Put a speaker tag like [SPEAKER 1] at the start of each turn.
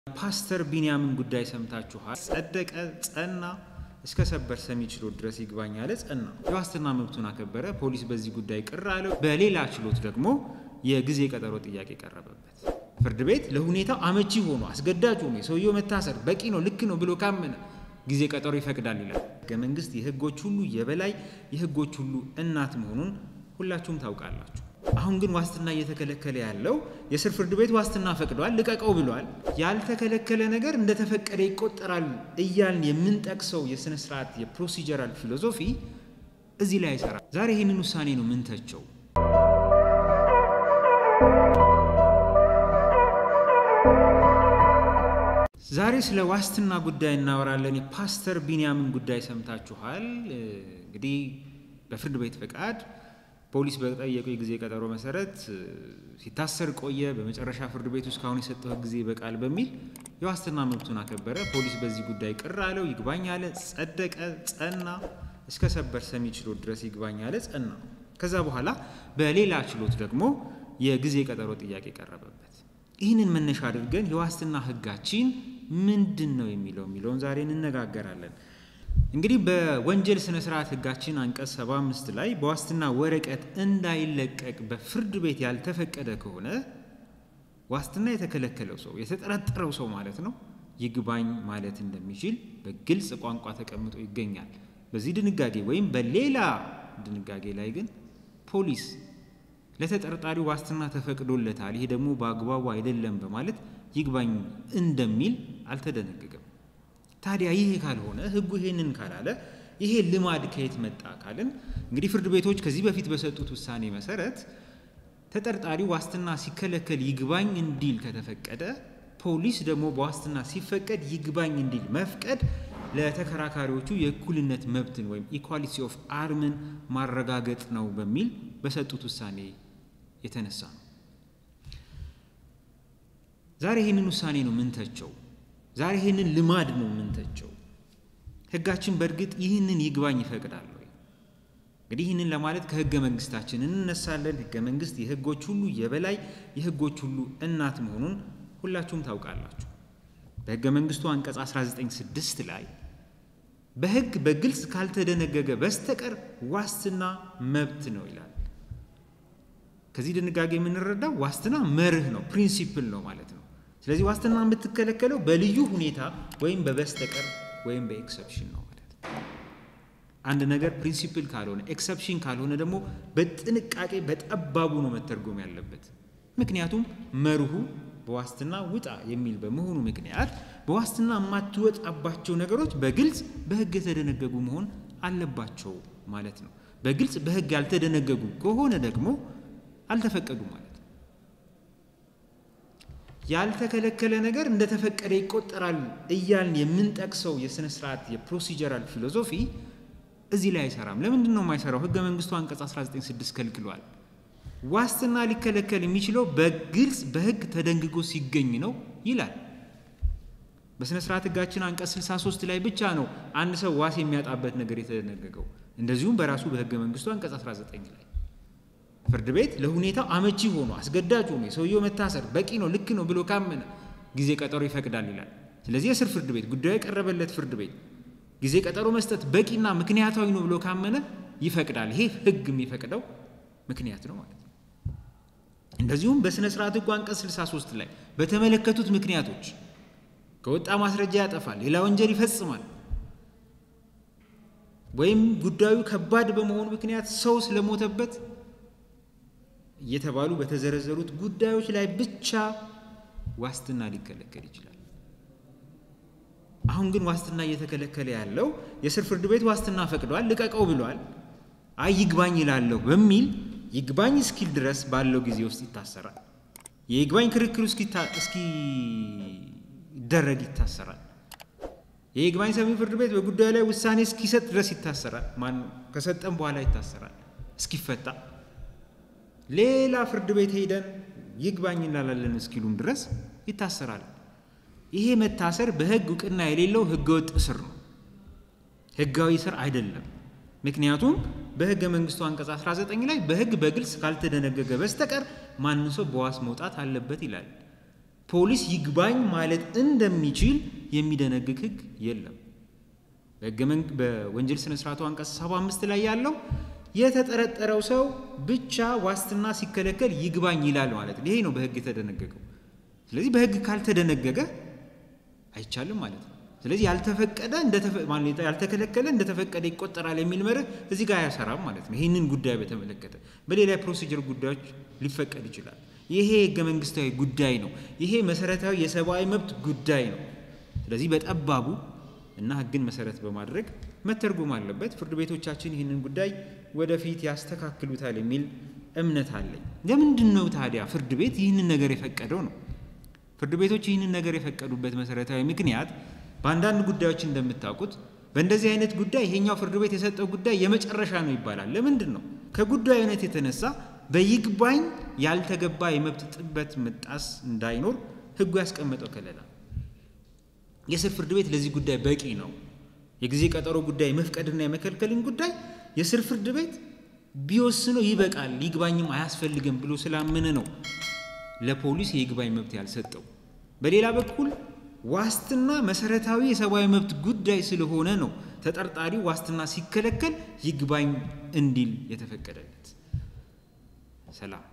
[SPEAKER 1] ፓስተር ቢንያምን ጉዳይ ሰምታችኋል። ጸደቀ፣ ጸና፣ እስከ ሰበር ሰሚ ችሎት ድረስ ይግባኝ አለ፣ ጸና። የዋስትና መብቱን አከበረ። ፖሊስ በዚህ ጉዳይ ቅር አለው። በሌላ ችሎት ደግሞ የጊዜ ቀጠሮ ጥያቄ ቀረበበት። ፍርድ ቤት ለሁኔታው አመቺ ሆኖ አስገዳጅ ሆኖ የሰውየው መታሰር በቂ ነው፣ ልክ ነው ብሎ ካመነ ጊዜ ቀጠሮ ይፈቅዳል ይላል። ሕገ መንግስት የህጎች ሁሉ የበላይ የህጎች ሁሉ እናት መሆኑን ሁላችሁም ታውቃላችሁ። አሁን ግን ዋስትና እየተከለከለ ያለው የስር ፍርድ ቤት ዋስትና ፈቅዷል፣ ልቀቀው ብሏል። ያልተከለከለ ነገር እንደተፈቀደ ይቆጠራል እያልን የምንጠቅሰው የስነ ስርዓት የፕሮሲጀራል ፊሎዞፊ እዚህ ላይ አይሰራም። ዛሬ ይህንን ውሳኔ ነው ምንተቸው። ዛሬ ስለ ዋስትና ጉዳይ እናወራለን። የፓስተር ቢንያምን ጉዳይ ሰምታችኋል። እንግዲህ በፍርድ ቤት ፈቃድ ፖሊስ በጠየቀው የጊዜ ቀጠሮ መሰረት ሲታሰር ቆየ። በመጨረሻ ፍርድ ቤቱ እስካሁን የሰጠው ጊዜ በቃል በሚል የዋስትና መብቱን አከበረ። ፖሊስ በዚህ ጉዳይ ቅር አለው፣ ይግባኝ አለ፣ ጸደቀ፣ ጸና። እስከ ሰበር ሰሚ ችሎት ድረስ ይግባኝ አለ፣ ጸና። ከዛ በኋላ በሌላ ችሎት ደግሞ የጊዜ ቀጠሮ ጥያቄ ቀረበበት። ይህንን መነሻ አድርገን የዋስትና ሕጋችን ምንድን ነው የሚለው የሚለውን ዛሬ እንነጋገራለን። እንግዲህ በወንጀል ስነ ስርዓት ሕጋችን አንቀጽ 75 ላይ በዋስትና ወረቀት እንዳይለቀቅ በፍርድ ቤት ያልተፈቀደ ከሆነ ዋስትና የተከለከለው ሰው የተጠረጠረው ሰው ማለት ነው ይግባኝ ማለት እንደሚችል በግልጽ ቋንቋ ተቀምጦ ይገኛል። በዚህ ድንጋጌ ወይም በሌላ ድንጋጌ ላይ ግን ፖሊስ ለተጠርጣሪው ዋስትና ተፈቅዶለታል፣ ይሄ ደግሞ በአግባቡ አይደለም በማለት ይግባኝ እንደሚል አልተደነገገም። ታዲያ ይሄ ካልሆነ ህጉ ይሄንን ካላለ ይሄ ልማድ ከየት መጣ ካልን እንግዲህ ፍርድ ቤቶች ከዚህ በፊት በሰጡት ውሳኔ መሰረት ተጠርጣሪው ዋስትና ሲከለከል ይግባኝ እንዲል ከተፈቀደ ፖሊስ ደግሞ በዋስትና ሲፈቀድ ይግባኝ እንዲል መፍቀድ ለተከራካሪዎቹ የእኩልነት መብትን ወይም ኢኳሊቲ ኦፍ አርምን ማረጋገጥ ነው በሚል በሰጡት ውሳኔ የተነሳ ነው። ዛሬ ይህንን ውሳኔ ነው ምንተቸው። ዛሬ ይህንን ልማድ ነው ምንተቸው። ህጋችን በእርግጥ ይህንን ይግባኝ ይፈቅዳል ወይ? እንግዲህ ይህንን ለማለት ከህገ መንግስታችን እንነሳለን። ህገ መንግስት የህጎች ሁሉ የበላይ የህጎች ሁሉ እናት መሆኑን ሁላችሁም ታውቃላችሁ። በህገ መንግስቱ አንቀጽ 196 ላይ በህግ በግልጽ ካልተደነገገ በስተቀር ዋስትና መብት ነው ይላል። ከዚህ ድንጋጌ የምንረዳው ዋስትና መርህ ነው፣ ፕሪንሲፕል ነው ማለት ነው። ስለዚህ ዋስትና የምትከለከለው በልዩ ሁኔታ ወይም በበስተቀር ወይም በኤክሰፕሽን ነው ማለት ነው። አንድ ነገር ፕሪንሲፕል ካልሆነ ኤክሰፕሽን ካልሆነ ደግሞ በጥንቃቄ በጠባቡ ነው መተርጎም ያለበት። ምክንያቱም መርሁ በዋስትና ውጣ የሚል በመሆኑ ምክንያት በዋስትና የማትወጣባቸው ነገሮች በግልጽ በህግ የተደነገጉ መሆን አለባቸው ማለት ነው። በግልጽ በህግ ያልተደነገጉ ከሆነ ደግሞ አልተፈቀዱ ማለት ነው። ያልተከለከለ ነገር እንደተፈቀደ ይቆጠራል እያልን የምንጠቅሰው የስነ ስርዓት የፕሮሲጀራል ፊሎዞፊ እዚህ ላይ አይሰራም። ለምንድን ነው የማይሰራው? ህገ መንግስቱ አንቀጽ 196 ከልክሏል። ዋስትና ሊከለከል የሚችለው በግልጽ በህግ ተደንግጎ ሲገኝ ነው ይላል። በስነ ስርዓት ህጋችን አንቀጽ 63 ላይ ብቻ ነው አንድ ሰው ዋስ የሚያጣበት ነገር የተደነገገው። እንደዚሁም በራሱ በህገ መንግስቱ አንቀጽ 19 ላይ ፍርድ ቤት ለሁኔታው አመቺ ሆኖ አስገዳጅ ሆኖ የሰውየው መታሰር በቂ ነው፣ ልክ ነው ብሎ ካመነ ጊዜ ቀጠሮ ይፈቅዳል ይላል። ስለዚህ የስር ፍርድ ቤት ጉዳዩ የቀረበለት ፍርድ ቤት ጊዜ ቀጠሮ መስጠት በቂና ምክንያታዊ ነው ብሎ ካመነ ይፈቅዳል። ይሄ ህግ የሚፈቅደው ምክንያት ነው ማለት ነው። እንደዚሁም በስነ ስርዓት ህጉ አንቀጽ 63 ላይ በተመለከቱት ምክንያቶች ከወጣ ማስረጃ ያጠፋል፣ ሌላ ወንጀል ይፈጽማል፣ ወይም ጉዳዩ ከባድ በመሆኑ ምክንያት ሰው ስለሞተበት እየተባሉ በተዘረዘሩት ጉዳዮች ላይ ብቻ ዋስትና ሊከለከል ይችላል። አሁን ግን ዋስትና እየተከለከለ ያለው የስር ፍርድ ቤት ዋስትና ፈቅዷል፣ ልቀቀው ብሏል። አይ ይግባኝ ይላለሁ በሚል ይግባኝ እስኪል ድረስ ባለው ጊዜ ውስጥ ይታሰራል። የይግባኝ ክርክሩ እስኪደረግ ይታሰራል። የይግባኝ ሰሚ ፍርድ ቤት በጉዳዩ ላይ ውሳኔ እስኪሰጥ ድረስ ይታሰራል። ማን ከሰጠም በኋላ ይታሰራል እስኪፈታ ሌላ ፍርድ ቤት ሄደን ይግባኝ እንላለን እስኪሉም ድረስ ይታሰራል። ይሄ መታሰር በህግ እውቅና የሌለው ህገወጥ እስር ነው፣ ህጋዊ እስር አይደለም። ምክንያቱም በህገ መንግስቱ አንቀጽ 19 ላይ በህግ በግልጽ ካልተደነገገ በስተቀር ማንም ሰው በዋስ መውጣት አለበት ይላል። ፖሊስ ይግባኝ ማለት እንደሚችል የሚደነግግ ሕግ የለም። በወንጀል ስነ ስርዓቱ አንቀጽ 75 ላይ ያለው የተጠረጠረው ሰው ብቻ ዋስትና ሲከለከል ይግባኝ ይላል ማለት ነው። ይሄ ነው በሕግ የተደነገገው። ስለዚህ በሕግ ካልተደነገገ አይቻልም ማለት ነው። ስለዚህ ያልተፈቀደ ያልተከለከለ እንደተፈቀደ ይቆጠራል የሚል መርህ እዚህ ጋር አያሰራም ማለት ነው። ይህንን ጉዳይ በተመለከተ በሌላ የፕሮሲጀር ጉዳዮች ሊፈቀድ ይችላል። ይሄ ህገ መንግስታዊ ጉዳይ ነው። ይሄ መሰረታዊ የሰብአዊ መብት ጉዳይ ነው። ስለዚህ በጠባቡ እና ህግን መሰረት በማድረግ መተርጎም አለበት። ፍርድ ቤቶቻችን ይህንን ጉዳይ ወደፊት ያስተካክሉታል የሚል እምነት አለኝ። ለምንድን ነው ታዲያ ፍርድ ቤት ይህንን ነገር የፈቀደው ነው? ፍርድ ቤቶች ይህንን ነገር የፈቀዱበት መሰረታዊ ምክንያት በአንዳንድ ጉዳዮች እንደምታውቁት በእንደዚህ አይነት ጉዳይ ይሄኛው ፍርድ ቤት የሰጠው ጉዳይ የመጨረሻ ነው ይባላል። ለምንድን ነው? ከጉዳዩ አይነት የተነሳ በይግባኝ ያልተገባ የመብት ጥበት መጣስ እንዳይኖር ህጉ ያስቀመጠው ከለላ የስር ፍርድ ቤት ለዚህ ጉዳይ በቂ ነው። የጊዜ ቀጠሮ ጉዳይ መፍቀድና የመከልከልን ጉዳይ የስር ፍርድ ቤት ቢወስነው ይበቃል፣ ይግባኝም አያስፈልግም ብሎ ስላመነ ነው ለፖሊስ የይግባኝ መብት ያልሰጠው። በሌላ በኩል ዋስትና መሰረታዊ የሰብአዊ መብት ጉዳይ ስለሆነ ነው ተጠርጣሪው ዋስትና ሲከለከል ይግባኝ እንዲል የተፈቀደለት። ሰላም